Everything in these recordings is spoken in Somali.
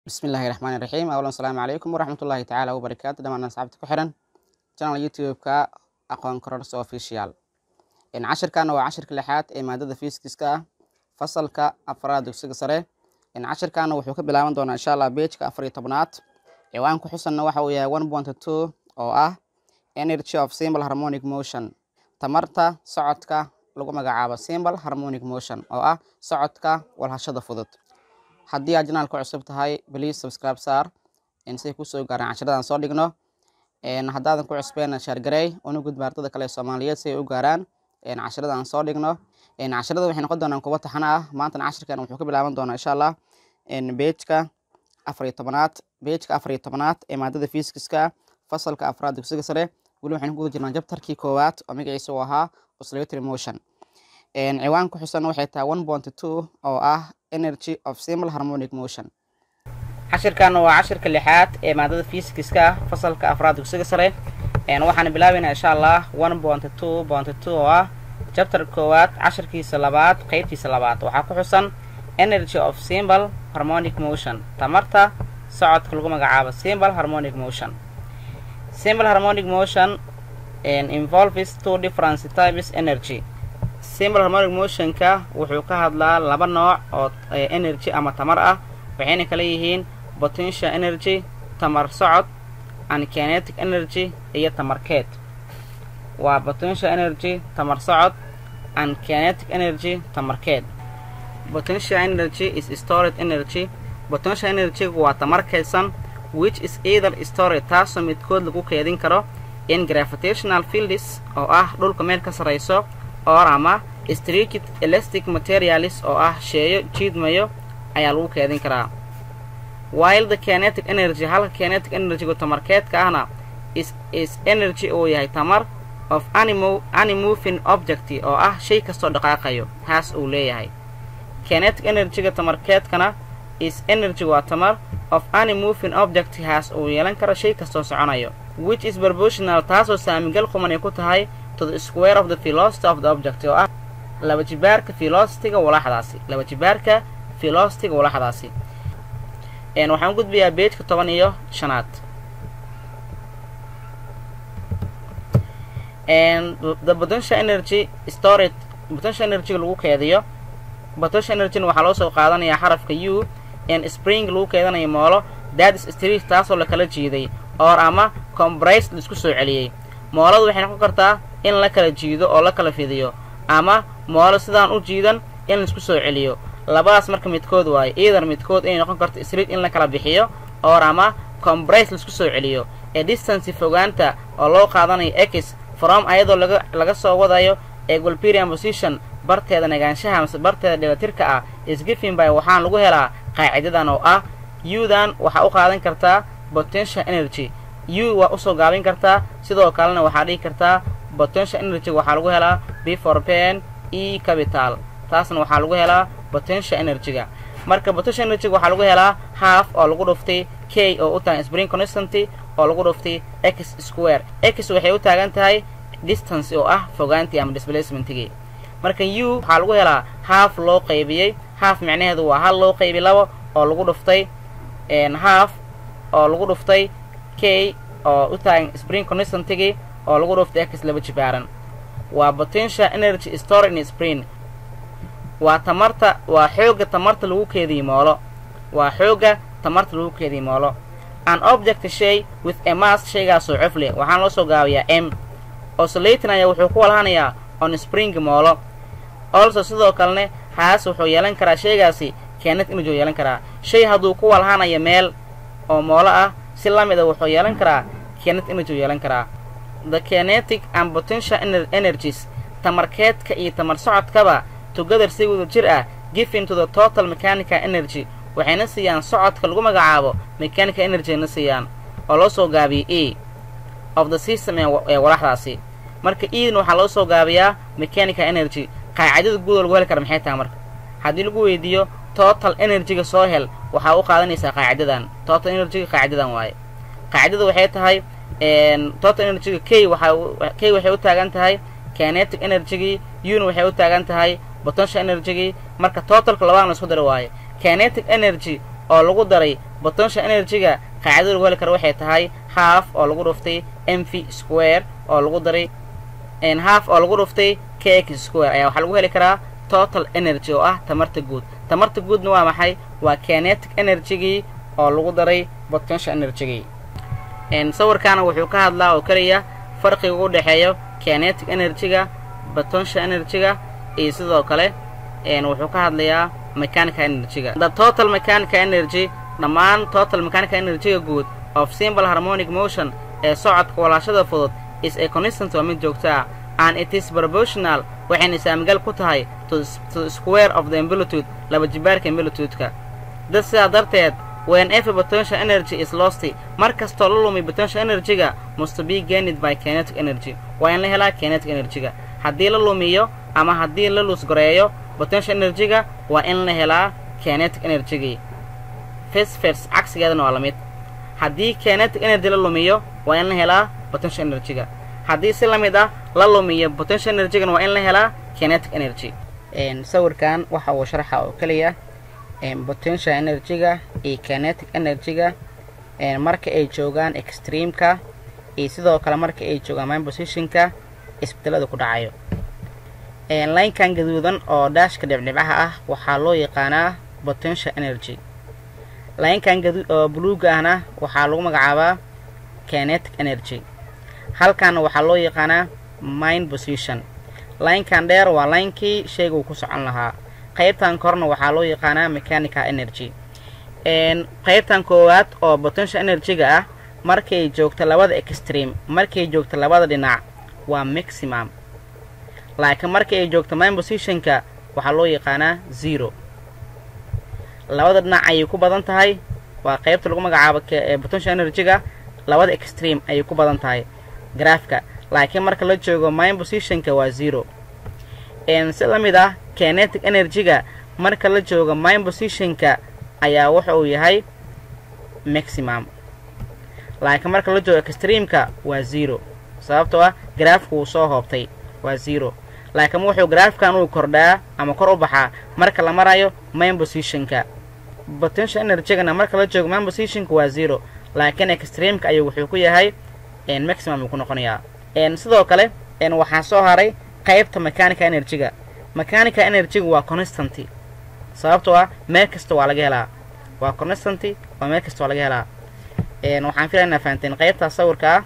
bismillahi raxmaani raxiim awlan asalaamu calaykum waraxmatullaahi tacaala wabarakaatu dhamaan asxaabta ku xiran channel youtube-ka aqoon kororso official cashirkana waa cashirka lixaad ee maadada fiiskiska ah fasalka afraad dugsiga sare cashirkana wuxuu ka bilaaban doonaa insha allah beejka afar iyo tobnaad ciwaan ku xusanna waxa uu yahay one point two oo ah energy of simple harmonic motion tamarta socodka lagu magacaabo simple harmonic motion oo ah socodka walhashada fudud haddii aad janaalka cusub tahay please subscribe saar say kusoo gaaraan cashiradan soo dhigno haddaadan ku cusbeen shaargarey una gudba ardada kale ee soomaaliyeed si ay u gaaraan cashiradan soo dhigno cashirada waxay noqon doonaan kuwa taxana ah maantana cashirkan wuxuu ka bilaaban doonaa insha allah beejka afar iyo tobanaad beejka afar iyo tobanaad ee maadada fiiskiska fasalka afraad dugsiga sare weli waxaynu ku jirnaa jabtarkii koowaad oo magaciisa uu ahaa oscillatory motion ciwaan ku xusan waxay tahay one point two oo ah energy of simple harmonic motion cashirkan waa cashirka lixaad ee maadada fiiskiska fasalka afraad dugsiga sare waxaan bilaabaynaa insha allah one point two point two oo ah jabtar koowaad cashirkiisa labaad qeybtiisa labaad waxaa ku xusan energy of simple harmonic motion tamarta socodka lagu magacaabo simple harmonic motion simple harmonic motion involves two different types energy simple harmonic motionka wuxuu ka hadlaa laba nooc oo energy ama tamar ah waxayna kala yihiin potential energy tamar socod and kinetic energy iyo tamarkeed waa potential energy tamar socod and kinetic energy tamarkeed potential energy is stored energy potential energy waa tamar keedsan which is either stored taasoo midkood lagu keedin karo in gravitational fields oo ah dhulka meel ka sarrayso or ama streaked elastic materialis oo ah sheeyo jiidmayo ayaa lagu keedin karaa while the kinetic energy halka kinetic energygu tamarkeedka ahna is is energy uu yahay tamar of animo animoving object oo ah shay kastoo dhaqaaqayo haas uu leeyahay kinetic energyga tamarkeedkana is energy waa tamar of animoving object haas uu yeelan karo shay kastoo soconayo which is proportional taasoo saamigal quman ay ku tahay to the square of the velocity of the object oo ah laba jibaarka velocityga walaxdaasi laba jibaarka velocityga walaxdaasi waxaan gudbayaa beejka toban iyo shanaad the potential energy storage potential energyga lagu keediyo potential energyna waxaa loo soo qaadanayaa xarafka u n spring lagu keedanayo moolo dadis street taasoo lakala jiiday or ama combrace laisku soo celiyey mooladu waxay noqon kartaa in la kala jiido oo la kala fidiyo ama moolo sidaan u jiidan in laisku soo celiyo labadaas marka midkood waayo either midkood inay noqon karto street in la kala bixiyo or ama combrace laisku soo celiyo ee distance fogaanta oo loo qaadanayo x from ayadoo laga laga soo wadayo equilberium position barteeda nagaanshaha mase barteeda dhibatirka ah isgifin by waxaan lagu helaa qaacidadan oo ah u-dan waxaa u qaadan kartaa potential energy u waa usoo gaabin kartaa sidoo kalena waxaa dhihi kartaa potential energy waxaa lagu helaa before pen e capital taasna waxaa lagu helaa potential energy-ga marka potential energy-ga waxaa lagu helaa half oo lagu dhuftay k oo u taagan spring constanty oo lagu dhuftay x square x waxay u taagan tahay distance oo ah fogaantii ama displacementigii marka u waxaa lagu helaa half loo qaybiyey half micnaheedu waa hal loo qaybi labo oo lagu dhuftay half oo lagu dhuftay k oo u taagan spring constantigii oo lagu dhuftay x laba jibaaran waa potential energy store in spring waa tamarta waa xoogga tamarta lagu keediye moolo waa xoogga tamarta lagu keediye moolo an object shay with a mass shaygaasoo cof leh waxaan loo soo gaabayaa m osolatin ayaa wuxuu ku walhanayaa on spring moolo also sidoo kalene haas wuxuu yeelan karaa shaygaasi kinetic energy uu yeelan karaa shay hadduu ku walhanayo meel oo moolo ah si la mid a wuxuu yeelan karaa kinetic energy uu yeelan karaa the kinetic and potential energies tamarkeedka iyo tamar socodkaba together si wada jir ah giving to the total mechanical energy waxayna siiyaan socodka lagu magacaabo mechanical energyna siiyaan oo loo soo gaabiyey e of the system ee walaxdaasi marka edan waxaa loo soo gaabiyaa mechanical energy qaacidada guudoo lagu heli kara maxay tahay marka haddii lagu weydiiyo total energyga soo hel waxaa u qaadanaysaa qaacidadan total energyga qaacidadan waaye qaacidada waxay tahay total energyga k waxaa k waxay u taagan tahay kinetic energygii una waxay u taagan tahay potential energygii marka totalka labadaan la isku dara waaye kinetic energy oo lagu daray potential energy-ga qaacidada lagu heli karo waxay tahay half oo lagu dhuftay m v square oo lagu daray half oo lagu dhuftay k x square ayaa waxaa lagu heli karaa total energy oo ah tamarta guud tamarta guudna waa maxay waa kinetic energy-gii oo lagu daray potential energy-gii sawirkaana wuxuu ka hadlaa oo keliya farqiga u dhexeeyo kinetic energy-ga potential energy-ga iyo sidoo kale wuxuu ka hadlayaa mechanical energy-ga the total mechanical energy dhammaan total mechanical energy-ga guud of simple harmonic motion ee socodka walaashada fudud is a constant waa mid joogto ah and it is proportional waxayna saamigal ku tahay to the square of the amplitude laba jibaarka amplitude-ka dad sidaa darteed whenever potential energy is lost mar kastoo la lumay potential energy-ga must be gained by kinetic energy waa in la helaa kinetic energy-ga haddii la lumiyo ama haddii la luusgareeyo potential energy-ga waa in la helaa kinetic energy-gii fes fers cagsigeedana waa la mid haddii kinetic energy la lumiyo waa in la helaa potential energy-ga haddii si la mid ah la lumiyo potential energy-gana waa in la helaa kinetic energy sawirkan waxa uu sharxa oo keliya potential energy-ga iyo kinetic energy-ga marka ay joogaan extreme-ka iyo sidoo kale marka ay joogaan mine position-ka isbedelada ku dhacayo linekan gaduudan oo daashka dhibdhibcaha ah waxaa loo yaqaanaa potential energy linekan oo buluuga ahna waxaa lagu magacaabaa kinetic energy halkaana waxaa loo yaqaanaa mine position linekan dheer waa linekii shayga uu ku socon lahaa qaybtan korna waxaa loo yaqaanaa mechanical energy qaybtan koowaad oo potential energy-ga ah markay joogto labada extreme markay joogto labada dhinac waa maximum laakiin marka ay joogto mine position-ka waxaa loo yaqaanaa zero labada dhinac ayay ku badan tahay waa qaybta lagu magacaabo potential energy-ga labada extreme ayay ku badan tahay graafka laakiin marka la joogo mine position-ka waa zero si la mid ah kinetic energy-ga marka la joogo mine position-ka ayaa wuxa uu yahay maximum laakiin marka la joogo extreme-ka waa zero sababtoo ah graafka wuu soo hoobtay waa zero laakiin wuxuu graafkan uu kordhaa ama kor u baxaa marka la marayo mine position-ka potential energy-gana marka la joogo mine position-ka waa zero laakiin extreme-ka ayuu wuxuu ku yahay maximum uu ku noqonayaa sidoo kale waxaa soo haray qaybta mechanical energy-ga mechanical energy-ga waa constanty sababtoo ah meel kasta waa laga helaa waa constanty waa meel kasta waa laga helaa waxaan filaya inaa fahanteen qaybtaas sawirka ah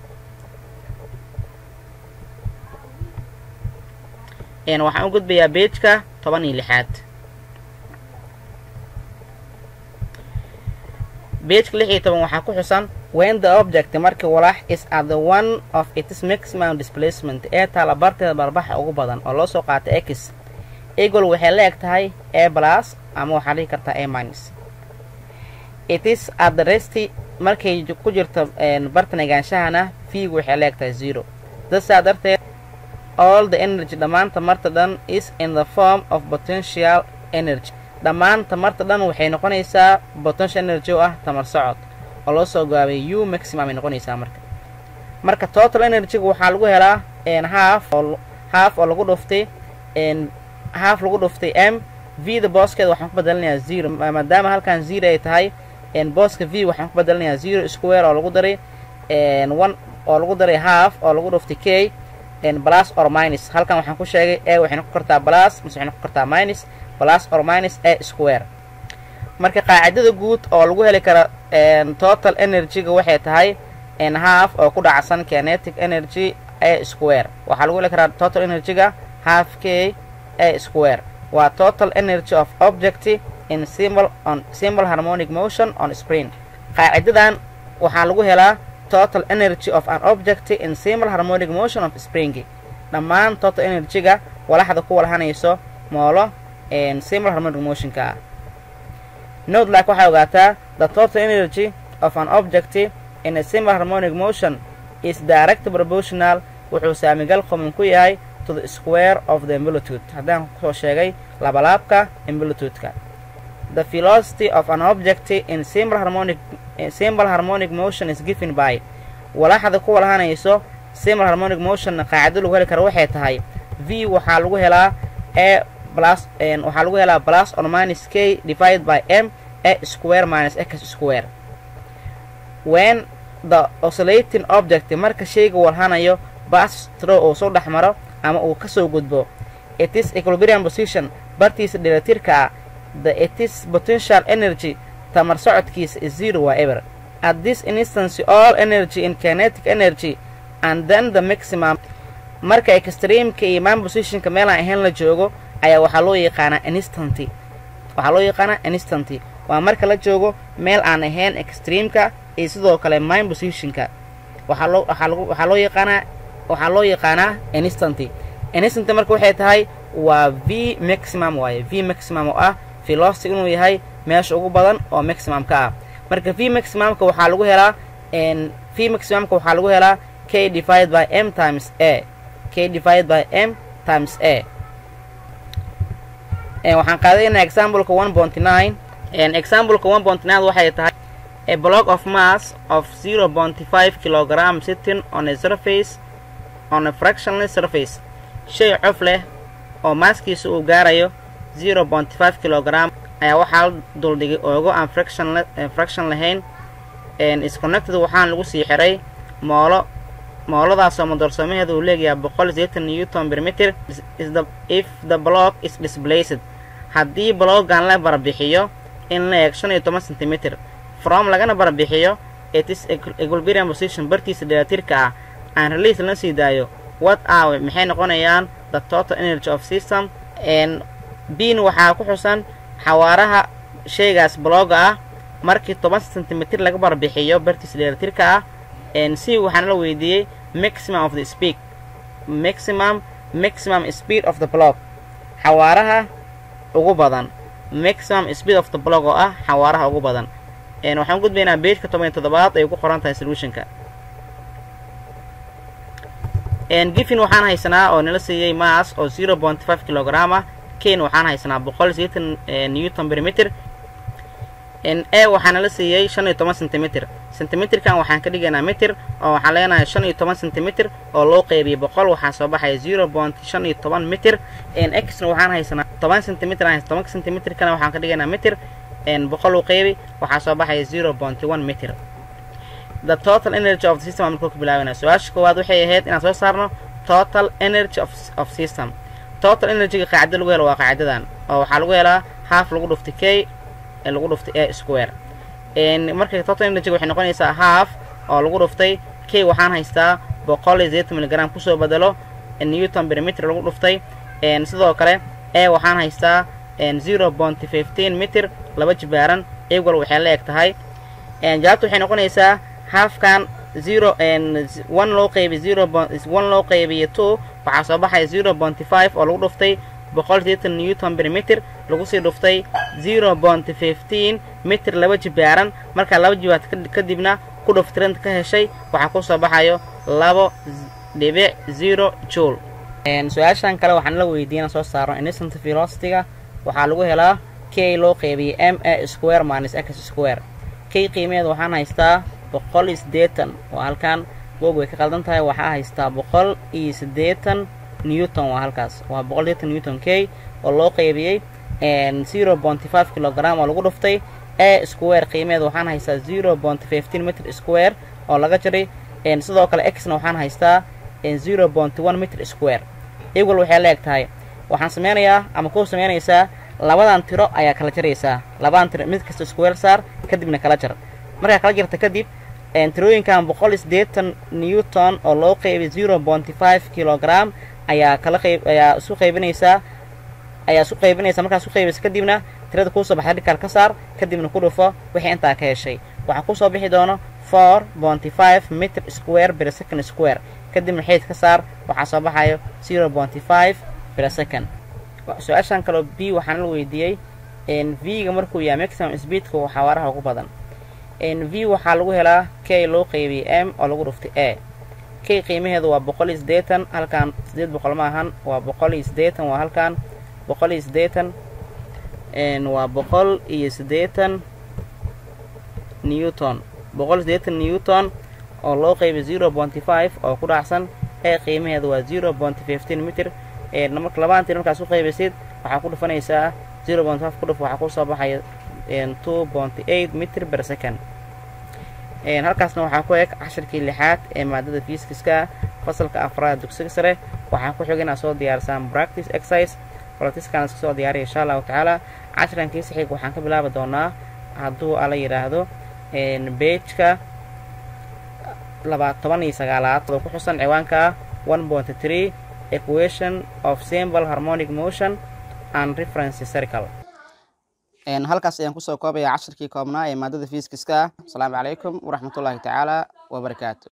waxaan u gudbayaa beejka toban iyo lixaad beejka lix iyo toban waxaa ku xusan when the object markii walax is at the one of its maximum displacement ee taala barteeda barbaxa ugu badan oo loo soo qaata x eagle waxay la eg tahay a plus ama waxaa dhihi kartaa a minus it is at the resty markay ku jirto bartan egaanshahana vigu waxay la eg tahay zero dasaa darteed all the energy dhammaan tamarta dhan is in the form of potential energy dhammaan tamarta dhan waxay noqonaysaa potential energy oo ah tamar socod oo loo soo gaabay u maximum ay noqonaysaa marka marka total energy-ga waxaa lagu helaa half oo half oo lagu dhuftay half lagu dhuftay m v da booskeeda waxaan ku bedelanayaa zero maadaama halkan zero ay tahay booska v waxaan ku bedelanayaa zero square oo lagu daray one oo lagu daray half oo lagu dhuftay k plus or minus halkan waxaan ku sheegay a waxay noqon kartaa plus mise waxay noqon kartaa minus plus or minus a square marka qaacidada guud oo lagu heli kara total energy-ga waxay tahay half oo ku dhacsan kinetic energy a square waxaa lagu heli karaa total energy-ga half k a square waa total energy of object in simple on simple harmonic motion on spring qaacidadan waxaa lagu helaa total energy of an object in simple harmonic motion of spring dhammaan total energy-ga walaxda ku walhanayso moolo simple harmonic motionka ah note like waxay ogaataa the total energy of an object in a simple harmonic motion is direct proportional wuxuu saamigal qoman ku yahay to the square of the amplitude haddaan kusoo sheegay labalaabka amplitude-ka the velocity of an object in simple harmonic simple harmonic motion is given by walaxda ku walhanayso simple harmonic motion qaacida lagu heli kara waxay tahay v waxaa lagu helaa a plus waxaa lagu helaa plus or minus k divided by m a square minus x square when the oscillating object marka shayga walhanayo bas through uu soo dhex maro ama uu kasoo gudbo it is equilibrium position bartiisa dheelatirka ah the it is potential energy tamar socodkiisa is zero waa ever at this instance all energy in kinetic energy and then the maximum marka extreamka iyo man positionka meelaan ahayn la joogo ayaa waxaa loo yaqaanaa instanty waxaa loo yaqaanaa instanty waa marka la joogo meel aan ahayn extreamka iyo sidoo kale mind positionka waxaa loo waxaa lagu waxaa loo yaqaanaa waxaa loo yaqaanaa instanty instanty marka waxay tahay waa v maximum waaye v maximum oo ah velocity inuu yahay meesha ugu badan oo maximumka ah marka v maximumka waxaa lagu helaa v maximumka waxaa lagu helaa k divided by m times a k divided by m times a waxaan qaadanaynaa exampleka one point nine exampleka one point nine waxay tahay a block of mass of zero point five kilogram sitting on a surface on a fractionless surface shay cof leh oo maaskiisa uu gaarayo zero point five kilogram ayaa waxaa duldhigay oogo aan fraction fraction lahayn isconnected waxaana lagu sii xiray moolo mooladaasoo madoorsoomaheeda uu leegayaa boqol sideetan newton per meter if the block is displaced haddii bloggan la barabixiyo in la eeg shan iyo toban centimeter from lagana barabixiyo itis equilibrium position bartiisa dheelatirka ah aan release la sii daayo what are maxay noqonayaan the total energy of system bin waxaa ku xusan xawaaraha shaygaas blogga ah markii toban centimeter laga barbixiyo bartiisa dheelatirka ah c waxaana la weydiiyey maximum of the speak maximum maximum speed of the block xawaaraha ugu badan maximum speed of the block oo ah xawaaraha ugu badan waxaan gudbaynaa beejka toban iyo toddobaad ay ku qoran tahay solutionka giffin waxaan haysanaa oo nala siiyey mass oo zero point five kilogram ah kane waxaan haysanaa boqol sideetan newton per meter a waxaana la siiyey shan iyo toban centimeter centimeterkan waxaan ka dhigaynaa meter oo waxaan leenahay shan iyo toban centimeter oo loo qeybiyey boqol waxaa soo baxaya zero point shan iyo toban meter xna waxaan haysanaa toban centimeter aan tobanka centimeterkana waxaan ka dhigaynaa meter boqol u qeybi waxaa soo baxaya zero point one meter the total energy of the system aan markuu ka bilaabana su-aasha koowaad waxay ahayd inaan soo saarno total energy of, of system total energyga qaacida lagu helo waa qaacidadan oo waxaa lagu helaa half lagu dhuftay k lagu dhuftay a square marka total energy waxay noqonaysaa half oo lagu dhuftay k waxaan haystaa boqol iyo sideetan miligram kusoo bedelo newton per meter lagu dhuftay sidoo kale a waxaan haystaa zero point fifteen meter laba jibaaran equal waxay la eg tahay jawaabta waxay noqonaysaa halfkan zero one loo qeybiy zero one loo qeybiyo two waxaa soo baxaya zero point five oo lagu dhuftay boqol sideetan newton per meter lagu sii dhuftay zero point fifteen meter laba jibaaran markaa laba jibaad kadibna ku dhuftiranta ka heshay waxaa kusoo baxayo labo dhibic zero joule su-aashan kale waxaan la weydiiyana soo saarno instant velocityga waxaa lagu helaa k loo qeybiyey m a square minus x square k qiimeeda waxaan haystaa boqol iyo siddeetan oo halkan boog way ka qaldan tahay waxaa haystaa boqol iyo siddeetan newton waa halkaas waa boqol sideetan newton k oo loo qeybiyey zero point five kilogram oo lagu dhuftay a square qiimeeda waxaan haystaa zero point fifteen meter square oo laga jiray sidoo kale xna waxaan haystaa zero point one meter square equal waxay la eg tahay waxaan sameynayaa ama ku sameynaysaa labadan tiro ayaa kala jaraysaa labadan tiro mid kasta square saar kadibna kala jar markaa kala jarta kadib tirooyinkan boqol iyo siddeetan newton oo loo qeybay zero point five kilogram ayaa kala qeyb ayaa isu qaybinaysaa ayaa isu qaybinaysaa markaa isu qaybaysa kadibna tirada kuusoo baxda dhikaal ka saar kadibna ku dhufo wixii intaa ka heshay waxaa kusoo bixi doono four ponty five meter square per second square kadibna xeyd ka saar waxaa soo baxayo zero ponty five per second su-aashan kaloo b waxaana la weydiiyey v-ga markuu yahay maximum speedka waa xawaaraha ugu badan v waxaa lagu helaa k loo qeybiyey m oo lagu dhuftay a k qiimaheedu waa boqol iyo siddeetan halkan siddeed boqol ma ahan waa boqol iyo siddeetan waa halkan boqol iyo siddeetan waa boqol iyo siddeetan newton boqol iyo siddeetan newton oo loo qeybay zero ponty five oo ku dhacsan a qiimaheedu waa zero ponty fifteen meter marka labaantii markaas u qaybaysid waxaa ku dhufanaysaa zero point five ku dhuf waxaa kusoo baxaya two ponty eight mitr per second halkaasna waxaa ku eg cashirkii lixaad ee maadada fiiskiska fasalka afraad dugsiga sare waxaa ku xig inaad soo diyaarisaan practice exercise practicekan iska soo diyaariya insha allahu tacaala cashiran kiisa xig waxaan ka bilaabi doonaa hadduu ala yidhaahdo beejka laba toban iyo sagaalaad oo ku xusan ciwaanka one point three equation of simple harmonic motion and reference circle halkaas ayaan kusoo koobaya cashirkii koobnaa ee maadada fiiskiska asalaamu calaykum waraxmatullaahi tacaala wabarakaatu